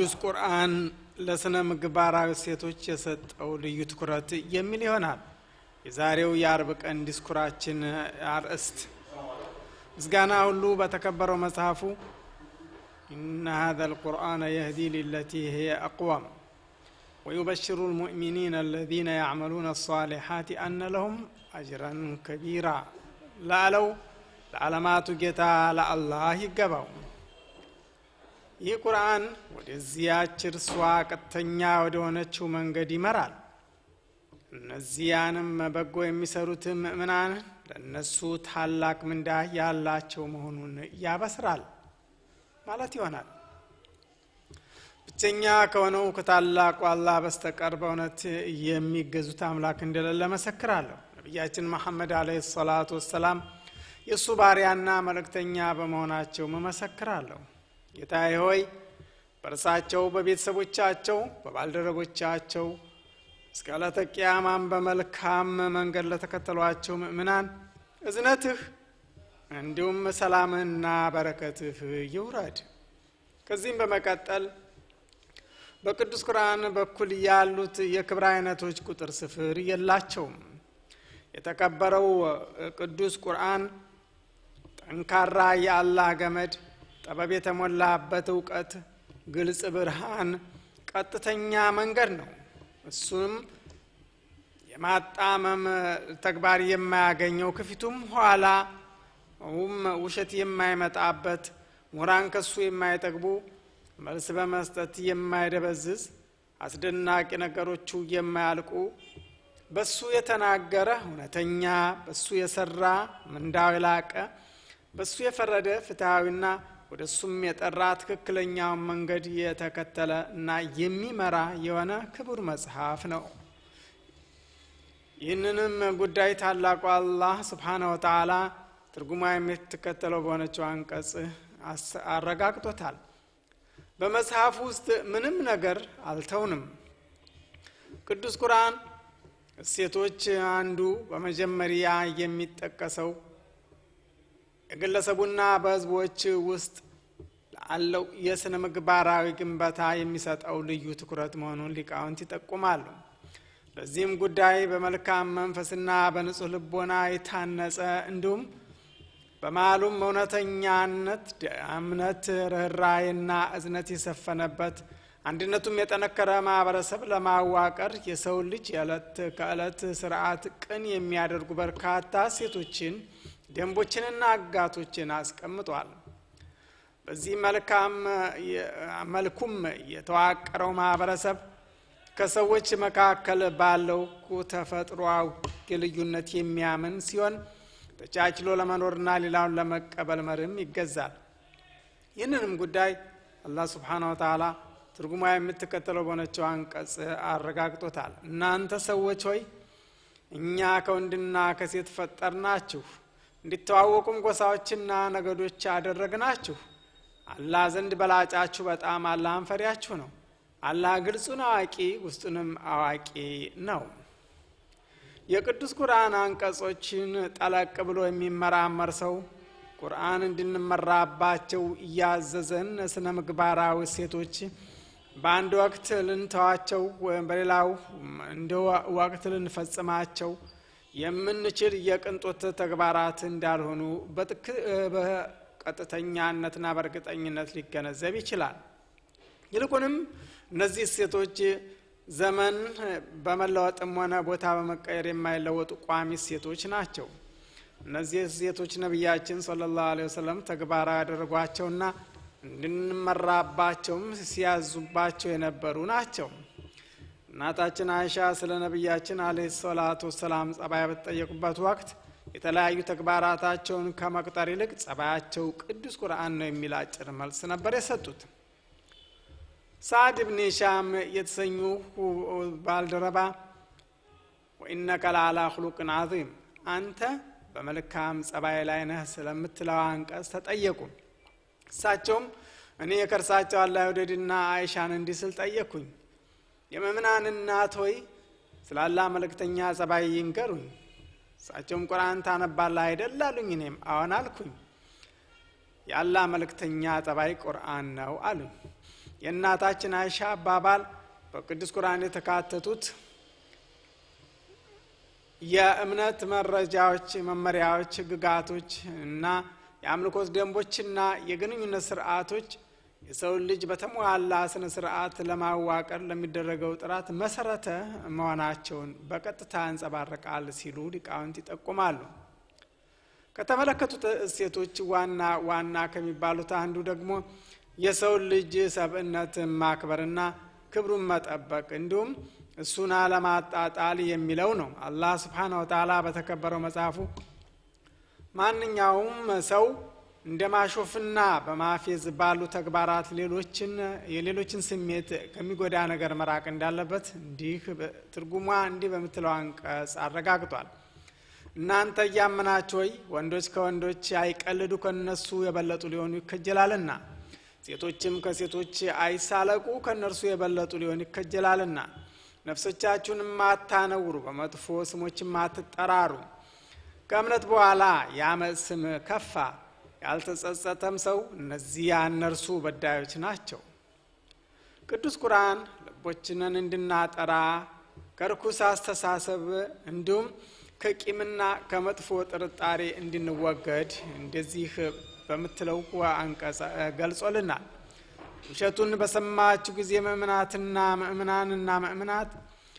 ቅዱስ ቁርአን ለስነ ምግባራዊ ሴቶች የሰጠው ልዩ ትኩረት የሚል ይሆናል የዛሬው የአርብ ቀን ዲስኩራችን አርእስት። ምስጋና ሁሉ በተከበረው መጽሐፉ ኢነ ሀዘ ልቁርአነ የህዲ ሊለቲ ህየ አቅዋም ወዩበሽሩ ልሙእሚኒን አለዚነ ያዕመሉነ አሳሊሓት አነ ለሁም አጅረን ከቢራ ላለው ለዓለማቱ ጌታ ለአላህ ይገባው። ይህ ቁርአን ወደዚያች እርሷ ቀጥተኛ ወደ ሆነችው መንገድ ይመራል። እነዚያንም በጎ የሚሰሩት ምእምናን ለእነሱ ታላቅ ምንዳ ያላቸው መሆኑን ያበስራል ማለት ይሆናል። ብቸኛ ከሆነው ከታላቁ አላህ በስተቀር በእውነት የሚገዙት አምላክ እንደሌለ መሰክራለሁ። ነቢያችን መሐመድ አለይሂ ሰላቱ ወሰላም የእሱ ባሪያና መልእክተኛ በመሆናቸው መመሰክራለሁ። ጌታዬ ሆይ በእርሳቸው፣ በቤተሰቦቻቸው፣ በባልደረቦቻቸው እስከ ዕለተ ቅያማም በመልካም መንገድ ለተከተሏቸው ምእምናን እዝነትህ እንዲሁም ሰላምህና በረከትህ ይውረድ። ከዚህም በመቀጠል በቅዱስ ቁርአን በኩል ያሉት የክብር አይነቶች ቁጥር ስፍር የላቸውም። የተከበረው ቅዱስ ቁርአን ጠንካራ የአላህ ገመድ፣ ጥበብ የተሞላበት እውቀት፣ ግልጽ ብርሃን፣ ቀጥተኛ መንገድ ነው። እሱም የማጣመም ተግባር የማያገኘው ከፊቱም ኋላ ውም ውሸት የማይመጣበት ምሁራን ከሱ የማይጠግቡ መልስ በመስጠት የማይደበዝዝ አስደናቂ ነገሮቹ የማያልቁ በሱ የተናገረ እውነተኛ፣ በሱ የሰራ ምንዳው የላቀ፣ በሱ የፈረደ ፍትሐዊና ወደ እሱም የጠራ ትክክለኛውን መንገድ የተከተለ እና የሚመራ የሆነ ክቡር መጽሐፍ ነው። ይህንንም ጉዳይ ታላቁ አላህ ስብሓነ ወተዓላ ትርጉማ የምትከተለው በሆነችው አንቀጽ አረጋግጦታል። በመጽሐፍ ውስጥ ምንም ነገር አልተውንም። ቅዱስ ቁርአን እሴቶች አንዱ በመጀመሪያ የሚጠቀሰው የግለሰቡና በሕዝቦች ውስጥ ላለው የስነ ምግባራዊ ግንባታ የሚሰጠው ልዩ ትኩረት መሆኑን ሊቃውንት ይጠቁማሉ። ለዚህም ጉዳይ በመልካም መንፈስና በንጹሕ ልቦና የታነጸ እንዲሁም በመሃሉም እውነተኛነት፣ እምነት፣ ርኅራኄና እዝነት የሰፈነበት አንድነቱም የጠነከረ ማህበረሰብ ለማዋቀር የሰው ልጅ የዕለት ከዕለት ስርዓት ቅን የሚያደርጉ በርካታ ሴቶችን ደንቦችንና አጋቶችን አስቀምጧል። በዚህ መልካም መልኩም የተዋቀረው ማህበረሰብ ከሰዎች መካከል ባለው ተፈጥሯዊ ልዩነት የሚያምን ሲሆን ተቻችሎ ለመኖርና ሌላውን ለመቀበል መርህም ይገዛል። ይህንንም ጉዳይ አላህ ስብሓነ ወተዓላ ትርጉማ የምትከተለው በሆነችው አንቀጽ አረጋግጦታል። እናንተ ሰዎች ሆይ እኛ ከወንድና ከሴት ፈጠርናችሁ እንዲተዋወቁም ጎሳዎችና ነገዶች አደረግናችሁ። አላህ ዘንድ በላጫችሁ በጣም አላህን ፈሪያችሁ ነው። አላህ ግልጹን አዋቂ ውስጡንም አዋቂ ነው። የቅዱስ ቁርአን አንቀጾችን ጠለቅ ብሎ የሚመራመር ሰው ቁርአን እንድንመራባቸው እያዘዘን ስነ ምግባራዊ ሴቶች በአንድ ወቅት ልንተዋቸው ወይም በሌላው እንደ ወቅት ልንፈጽማቸው የምንችል የቅንጦት ተግባራት እንዳልሆኑ በቀጥተኛነትና በእርግጠኝነት ሊገነዘብ ይችላል። ይልቁንም እነዚህ ሴቶች ዘመን በመለወጥም ሆነ ቦታ በመቀየር የማይለወጡ ቋሚ ሴቶች ናቸው። እነዚህ ሴቶች ነቢያችን ሰለላሁ ዐለይሂ ወሰለም ተግባራዊ ያደረጓቸውና እንድንመራባቸውም ሲያዙባቸው የነበሩ ናቸው። እናታችን አይሻ ስለ ነቢያችን አለይሂ ሰላቱ ወሰላም ጸባይ በተጠየቁበት ወቅት የተለያዩ ተግባራታቸውን ከመቁጠር ይልቅ ጸባያቸው ቅዱስ ቁርአን ነው የሚል አጭር መልስ ነበር የሰጡት። ሳዕድ ብን ሂሻም የተሰኙ ባልደረባ ወኢነከ ለዓላ ኹሉቅን ዐዚም አንተ በመልካም ጸባይ ላይ ነህ ስለምትለው አንቀጽ ተጠየቁ። እሳቸውም እኔ የከርሳቸው አላህ ይውደድና አይሻን እንዲህ ስል ጠየቅኩኝ፣ የመምናን እናት ሆይ ስለ አላህ መልእክተኛ ጸባይ ይንገሩኝ። እሳቸውም ቁርአን ታነባለህ አይደል አሉኝ። እኔም አዎን አልኩኝ። የአላህ መልእክተኛ ጸባይ ቁርአን ነው አሉኝ። የእናታችን አይሻ አባባል በቅዱስ ቁርአን የተካተቱት የእምነት መረጃዎች፣ መመሪያዎች፣ ህግጋቶች እና የአምልኮት ደንቦችና የግንኙነት ስርዓቶች የሰውን ልጅ በተሟላ ስነ ስርዓት ለማዋቀር ለሚደረገው ጥራት መሰረተ መሆናቸውን በቀጥታ ያንጸባርቃል ሲሉ ሊቃውንት ይጠቁማሉ። ከተመለከቱት እሴቶች ዋና ዋና ከሚባሉት አንዱ ደግሞ የሰውን ልጅ ሰብእነት ማክበርና ክብሩን መጠበቅ እንዲሁም እሱን አለማጣጣል የሚለው ነው። አላህ ስብሓነ ወተዓላ በተከበረው መጽሐፉ ማንኛውም ሰው እንደ ማሾፍና በማፌዝ ባሉ ተግባራት ሌሎችን የሌሎችን ስሜት ከሚጎዳ ነገር መራቅ እንዳለበት እንዲህ ትርጉሟ እንዲህ በምትለው አንቀጽ አረጋግጧል። እናንተ እያመናችሁ ወይ ወንዶች ከወንዶች አይቀልዱ ከነሱ የበለጡ ሊሆኑ ይከጀላልና፣ ሴቶችም ከሴቶች አይሳለቁ ከእነርሱ የበለጡ ሊሆኑ ይከጀላልና፣ ነፍሶቻችሁንም አታነውሩ፣ በመጥፎ ስሞችም አትጠራሩ። ከእምነት በኋላ የአመፅ ስም ከፋ ያልተጸጸተም ሰው እነዚያ እነርሱ በዳዮች ናቸው። ቅዱስ ቁርአን ልቦችንን እንድናጠራ ከርኩስ አስተሳሰብ እንዲሁም ከቂምና ከመጥፎ ጥርጣሬ እንድንወገድ እንደዚህ በምትለው አንቀጽ ገልጾልናል። ውሸቱን በሰማችሁ ጊዜ ምእምናትና ምእምናንና ምእምናት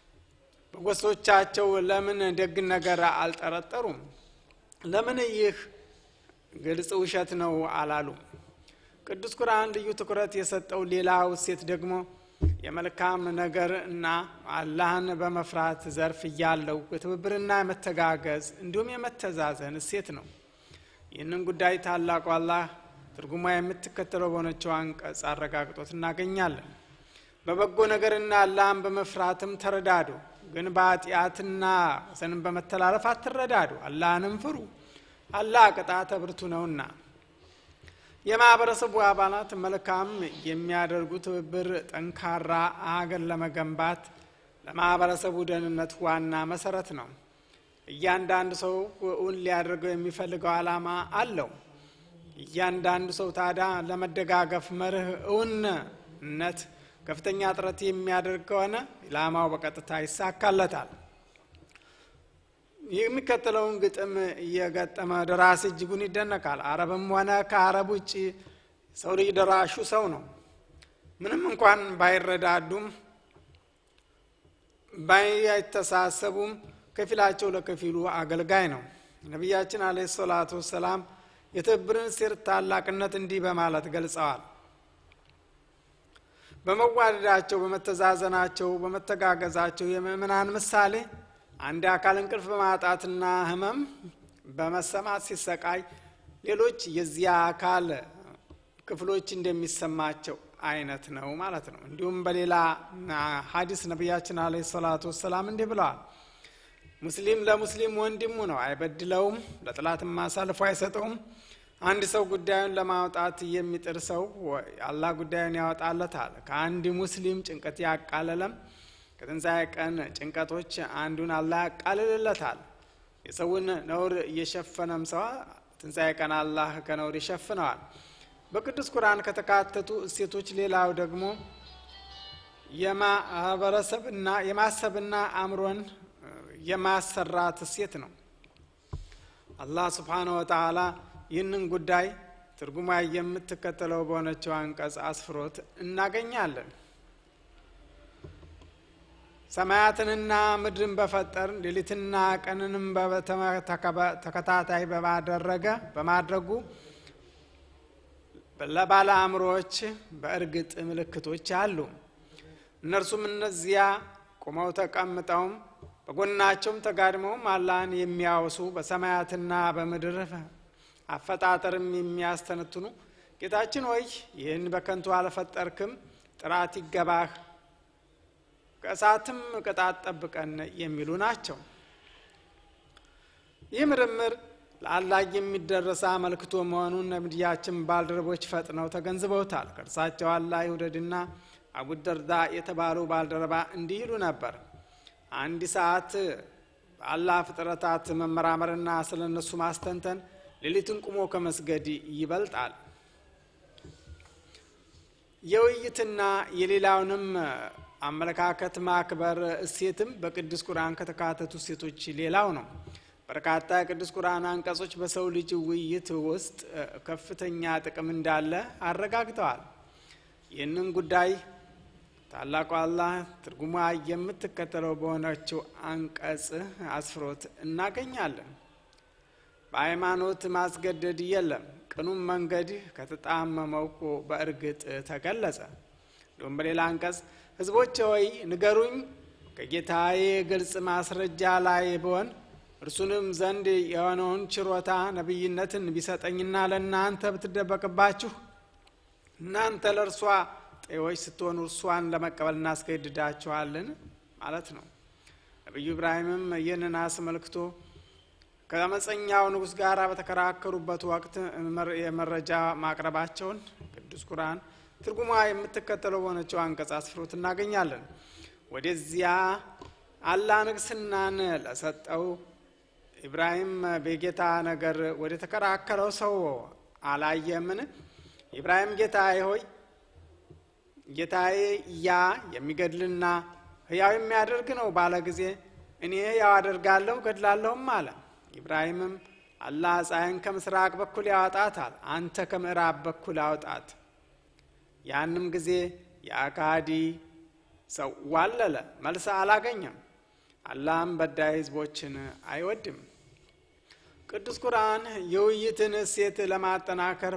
በጎሶቻቸው ለምን ደግን ነገር አልጠረጠሩም? ለምን ይህ ግልጽ ውሸት ነው አላሉ? ቅዱስ ቁርአን ልዩ ትኩረት የሰጠው ሌላው እሴት ደግሞ የመልካም ነገር እና አላህን በመፍራት ዘርፍ እያለው የትብብርና የመተጋገዝ እንዲሁም የመተዛዘን እሴት ነው። ይህንን ጉዳይ ታላቁ አላህ ትርጉሟ የምትከተለው በሆነችው አንቀጽ አረጋግጦት እናገኛለን። በበጎ ነገርና አላህን በመፍራትም ተረዳዱ፣ ግን በኃጢአትና ወሰንን በመተላለፍ አትረዳዱ። አላህንም ፍሩ፣ አላህ ቅጣተ ብርቱ ነውና። የማህበረሰቡ አባላት መልካም የሚያደርጉ ትብብር ጠንካራ አገር ለመገንባት ለማህበረሰቡ ደህንነት ዋና መሰረት ነው። እያንዳንዱ ሰው እውን ሊያደርገው የሚፈልገው ዓላማ አለው። እያንዳንዱ ሰው ታዲያ ለመደጋገፍ መርህ እውንነት ከፍተኛ ጥረት የሚያደርግ ከሆነ ኢላማው በቀጥታ ይሳካለታል። የሚከተለውን ግጥም እየገጠመ ደራሲ እጅጉን ይደነቃል። አረብም ሆነ ከአረብ ውጭ ሰው ልጅ ደራሹ ሰው ነው። ምንም እንኳን ባይረዳዱም ባይተሳሰቡም ከፊላቸው ለከፊሉ አገልጋይ ነው። ነቢያችን አለ ሰላቱ ወሰላም የትብብርን ሴር ታላቅነት እንዲህ በማለት ገልጸዋል። በመዋደዳቸው፣ በመተዛዘናቸው፣ በመተጋገዛቸው የምእምናን ምሳሌ አንድ አካል እንቅልፍ በማጣትና ሕመም በመሰማት ሲሰቃይ ሌሎች የዚያ አካል ክፍሎች እንደሚሰማቸው አይነት ነው ማለት ነው። እንዲሁም በሌላ ሐዲስ ነቢያችን አለ ሰላቱ ወሰላም እንዲህ ብለዋል። ሙስሊም ለሙስሊም ወንድሙ ነው፣ አይበድለውም፣ ለጥላትም አሳልፎ አይሰጠውም። አንድ ሰው ጉዳዩን ለማውጣት የሚጥር ሰው አላህ ጉዳዩን ያወጣለታል። ከአንድ ሙስሊም ጭንቀት ያቃለለም ከትንሣኤ ቀን ጭንቀቶች አንዱን አላህ ያቃልልለታል። የሰውን ነውር እየሸፈነም ሰው ትንሣኤ ቀን አላህ ከነውር ይሸፍነዋል። በቅዱስ ቁርአን ከተካተቱ እሴቶች ሌላው ደግሞ የማህበረሰብና የማሰብና አእምሮን የማሰራት እሴት ነው። አላህ ስብሓነሁ ወተዓላ ይህንን ጉዳይ ትርጉማ የምትከተለው በሆነችው አንቀጽ አስፍሮት እናገኛለን። ሰማያትንና ምድርን በፈጠር ሌሊትና ቀንንም ተከታታይ በማደረገ በማድረጉ ለባለ አእምሮዎች በእርግጥ ምልክቶች አሉ። እነርሱም እነዚያ ቁመው ተቀምጠውም በጎናቸውም ተጋድመውም አላህን የሚያወሱ በሰማያትና በምድር አፈጣጠርም የሚያስተነትኑ ጌታችን ሆይ ይህን በከንቱ አልፈጠርክም፣ ጥራት ይገባህ፣ ከእሳትም ቅጣት ጠብቀን የሚሉ ናቸው። ይህ ምርምር ለአላህ የሚደረስ አመልክቶ መሆኑን ነቢያችን ባልደረቦች ፈጥነው ተገንዝበውታል። ከእርሳቸው አላህ ይውደድና አቡ ደርዳ የተባሉ ባልደረባ እንዲህ ይሉ ነበር። አንድ ሰዓት በአላህ ፍጥረታት መመራመርና ስለ እነሱ ማስተንተን ሌሊትን ቁሞ ከመስገድ ይበልጣል። የውይይትና የሌላውንም አመለካከት ማክበር እሴትም በቅዱስ ቁርአን ከተካተቱ እሴቶች ሌላው ነው። በርካታ የቅዱስ ቁርአን አንቀጾች በሰው ልጅ ውይይት ውስጥ ከፍተኛ ጥቅም እንዳለ አረጋግጠዋል። ይህንን ጉዳይ ታላቁ አላህ ትርጉሟ የምትከተለው በሆነችው አንቀጽ አስፍሮት እናገኛለን። በሃይማኖት ማስገደድ የለም፣ ቅኑም መንገድ ከተጣመመው እኮ በእርግጥ ተገለጸ። እንዲሁም በሌላ አንቀጽ ሕዝቦች ሆይ ንገሩኝ ከጌታዬ ግልጽ ማስረጃ ላይ ብሆን እርሱንም ዘንድ የሆነውን ችሮታ ነቢይነትን ቢሰጠኝና ለእናንተ ብትደበቅባችሁ እናንተ ለእርሷ ጤዎች ስትሆኑ እርሷን ለመቀበል እናስገድዳችኋለን ማለት ነው። ነቢዩ ኢብራሂምም ይህንን አስመልክቶ ከአመፀኛው ንጉሥ ጋር በተከራከሩበት ወቅት የመረጃ ማቅረባቸውን ቅዱስ ቁርአን ትርጉሟ የምትከተለው በሆነችው አንቀጽ አስፍሮት እናገኛለን። ወደዚያ አላህ ንግስናን ለሰጠው ኢብራሂም በጌታ ነገር ወደ ተከራከረው ሰው አላየምን? ኢብራሂም ጌታዬ ሆይ ጌታዬ ያ የሚገድልና ሕያው የሚያደርግ ነው ባለ ጊዜ እኔ ሕያው አደርጋለሁ ገድላለሁም አለ። ኢብራሂምም አላህ ፀሐይን ከምስራቅ በኩል ያወጣታል፣ አንተ ከምዕራብ በኩል አውጣት። ያንም ጊዜ የአካዲ ሰው ዋለለ፣ መልስ አላገኘም። አላህም በዳይ ህዝቦችን አይወድም። ቅዱስ ቁርአን የውይይትን እሴት ለማጠናከር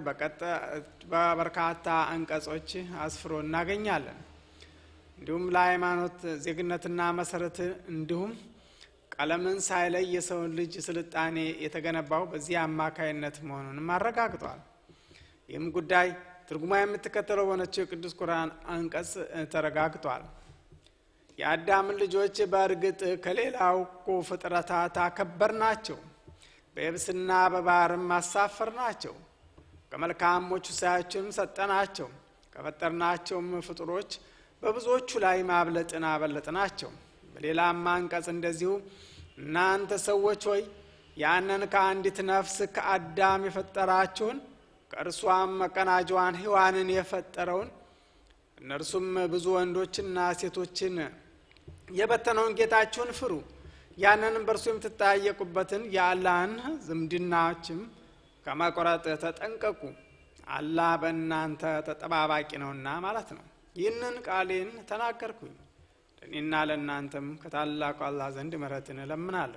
በበርካታ አንቀጾች አስፍሮ እናገኛለን። እንዲሁም ለሃይማኖት ዜግነትና መሰረት እንዲሁም ቀለምን ሳይለይ የሰውን ልጅ ስልጣኔ የተገነባው በዚህ አማካይነት መሆኑንም አረጋግጧል። ይህም ጉዳይ ትርጉማ የምትከተለው በሆነችው የቅዱስ ቁርአን አንቀጽ ተረጋግጧል። የአዳምን ልጆች በእርግጥ ከሌላው እኮ ፍጥረታት አከበር ናቸው፣ በየብስና በባህርም አሳፈር ናቸው። ከመልካሞቹ ሳያችንም ሰጠናቸው፣ ከፈጠርናቸውም ፍጡሮች በብዙዎቹ ላይ ማብለጥን አበለጥ ናቸው። በሌላም አንቀጽ እንደዚሁ እናንተ ሰዎች ሆይ ያንን ከአንዲት ነፍስ ከአዳም የፈጠራችሁን ከእርሷም መቀናጇን ሔዋንን የፈጠረውን እነርሱም ብዙ ወንዶችና ሴቶችን የበተነውን ጌታችሁን ፍሩ። ያንንም በእርሱ የምትጠያየቁበትን የአላህን ዝምድናዎችም ከመቁረጥ ተጠንቀቁ። አላህ በእናንተ ተጠባባቂ ነውና ማለት ነው። ይህንን ቃሌን ተናገርኩኝ። ለእኔና ለእናንተም ከታላቁ አላህ ዘንድ ምሕረትን እለምናለሁ።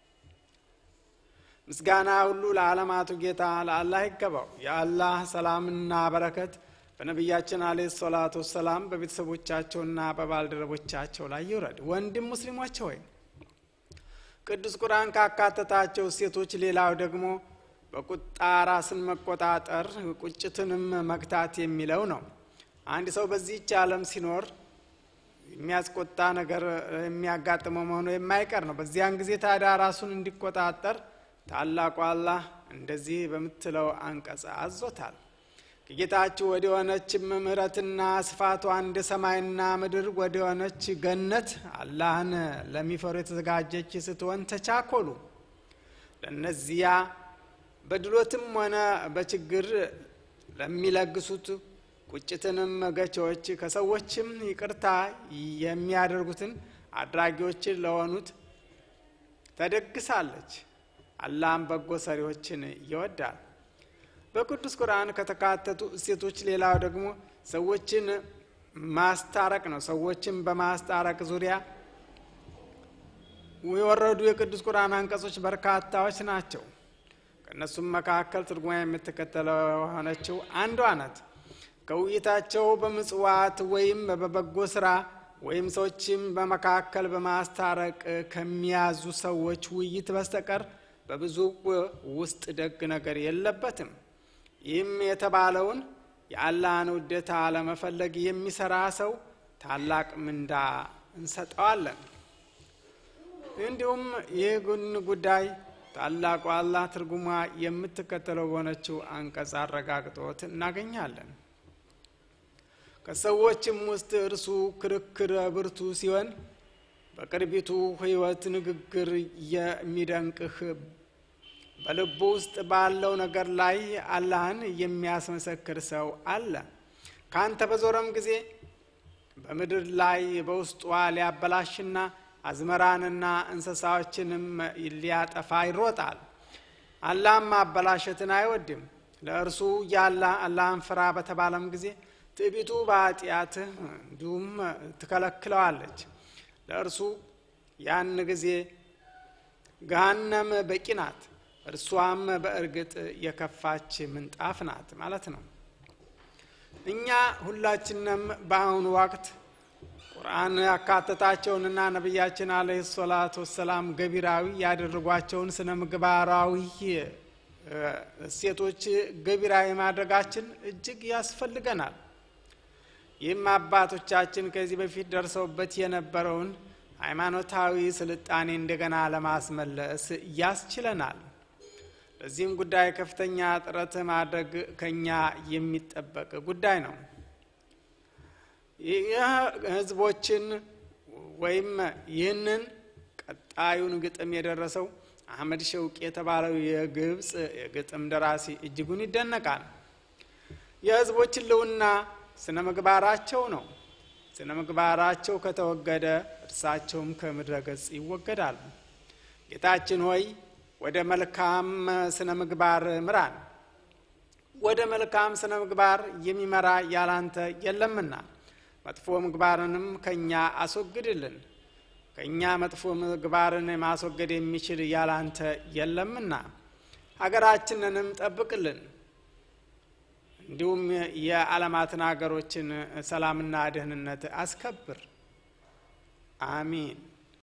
ምስጋና ሁሉ ለዓለማቱ ጌታ ለአላህ ይገባው። የአላህ ሰላምና በረከት በነቢያችን አለ ሰላቱ ወሰላም በቤተሰቦቻቸውና በባልደረቦቻቸው ላይ ይውረድ። ወንድም ሙስሊሞች ሆይ ቅዱስ ቁርአን ካካተታቸው ሴቶች ሌላው ደግሞ በቁጣ ራስን መቆጣጠር ቁጭትንም መግታት የሚለው ነው። አንድ ሰው በዚህች ዓለም ሲኖር የሚያስቆጣ ነገር የሚያጋጥመው መሆኑ የማይቀር ነው። በዚያን ጊዜ ታዲያ ራሱን እንዲቆጣጠር ታላቁ አላህ እንደዚህ በምትለው አንቀጽ አዞታል። ከጌታችሁ ወደ ሆነችም ምሕረትና ስፋቷ እንደ ሰማይና ምድር ወደ ሆነች ገነት አላህን ለሚፈሩ የተዘጋጀች ስትሆን ተቻኮሉ። ለእነዚያ በድሎትም ሆነ በችግር ለሚለግሱት ቁጭትንም ገቾች ከሰዎችም ይቅርታ የሚያደርጉትን አድራጊዎችን ለሆኑት ተደግሳለች። አላህም በጎ ሰሪዎችን ይወዳል። በቅዱስ ቁርአን ከተካተቱ እሴቶች ሌላው ደግሞ ሰዎችን ማስታረቅ ነው። ሰዎችን በማስታረቅ ዙሪያ የወረዱ የቅዱስ ቁርአን አንቀጾች በርካታዎች ናቸው። ከእነሱም መካከል ትርጉማ የምትከተለው የሆነችው አንዷ ናት። ከውይይታቸው በምጽዋት ወይም በበጎ ስራ ወይም ሰዎችም በመካከል በማስታረቅ ከሚያዙ ሰዎች ውይይት በስተቀር በብዙ ውስጥ ደግ ነገር የለበትም። ይህም የተባለውን የአላህን ውዴታ ለመፈለግ የሚሰራ ሰው ታላቅ ምንዳ እንሰጠዋለን። እንዲሁም ይህ ጉዳይ ታላቁ አላህ ትርጉሟ የምትከተለው በሆነችው አንቀጽ አረጋግጦት እናገኛለን። ከሰዎችም ውስጥ እርሱ ክርክር ብርቱ ሲሆን በቅርቢቱ ሕይወት ንግግር የሚደንቅህ በልቡ ውስጥ ባለው ነገር ላይ አላህን የሚያስመሰክር ሰው አለ። ካንተ በዞረም ጊዜ በምድር ላይ በውስጧ ሊያበላሽና አዝመራንና እንስሳዎችንም ሊያጠፋ ይሮጣል። አላህም ማበላሸትን አይወድም። ለእርሱ ያለ አላህን ፍራ በተባለም ጊዜ ትዕቢቱ በኃጢአትህ እንዲሁም ትከለክለዋለች። ለእርሱ ያን ጊዜ ገሃነም በቂ ናት፣ እርሷም በእርግጥ የከፋች ምንጣፍ ናት ማለት ነው። እኛ ሁላችንም በአሁኑ ወቅት ቁርአን ያካተታቸውንና ነቢያችን አለህ ሰላቱ ወሰላም ገቢራዊ ያደረጓቸውን ስነ ምግባራዊ እሴቶች ገቢራዊ ማድረጋችን እጅግ ያስፈልገናል። ይህም አባቶቻችን ከዚህ በፊት ደርሰውበት የነበረውን ሃይማኖታዊ ስልጣኔ እንደገና ለማስመለስ ያስችለናል። ለዚህም ጉዳይ ከፍተኛ ጥረት ማድረግ ከኛ የሚጠበቅ ጉዳይ ነው። ህዝቦችን ወይም ይህንን ቀጣዩን ግጥም የደረሰው አህመድ ሸውቅ የተባለው የግብፅ የግጥም ደራሲ እጅጉን ይደነቃል። የህዝቦች ህልውና ስነ ምግባራቸው ነው። ስነ ምግባራቸው ከተወገደ እርሳቸውም ከምድረ ገጽ ይወገዳሉ። ጌታችን ሆይ ወደ መልካም ስነ ምግባር ምራን። ወደ መልካም ስነ ምግባር የሚመራ ያላንተ የለምና መጥፎ ምግባርንም ከእኛ አስወግድልን። ከእኛ መጥፎ ምግባርን ማስወገድ የሚችል ያላንተ የለምና ሀገራችንንም ጠብቅልን። እንዲሁም የዓለማትን ሀገሮችን ሰላምና ደህንነት አስከብር። አሚን።